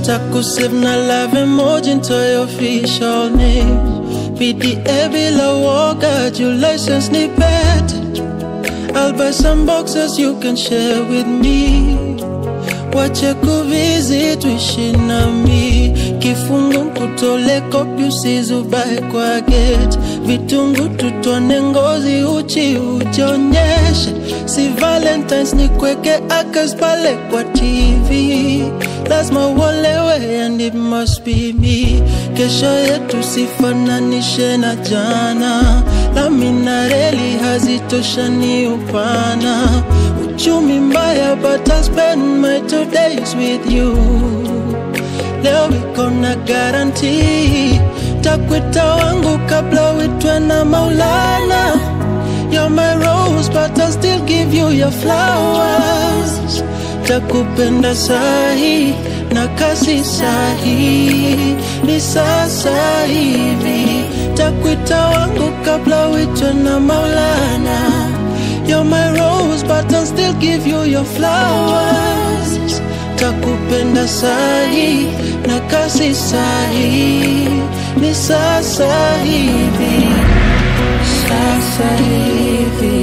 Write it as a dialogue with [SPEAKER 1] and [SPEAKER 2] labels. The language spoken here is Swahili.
[SPEAKER 1] takusave na love emoji into your official name PDA bila woga juu license ni pet I'll buy some boxes you can share with me wache kuvizi tuishi nami kifungu nkutole kopi usizubae kwa get vitungu tutone ngozi uchi ujionyeshe si valentines ni kweke akas pale kwa tv lazima uolewe and it must be me kesho yetu sifananishe na jana lami na reli hazitoshani upana uchumi mbaya but I spend my two days with you leo iko na garanti takwita wangu kabla uitwe na maulana You're my rose but I still give you your flowers takupenda sahi na kasi sahi ni sasa hivi takwita wangu kabla uitwe na maulana You're my rose but I'll still give you your flowers takupenda sahi na kasi sahi ni sasa hivi sasa hivi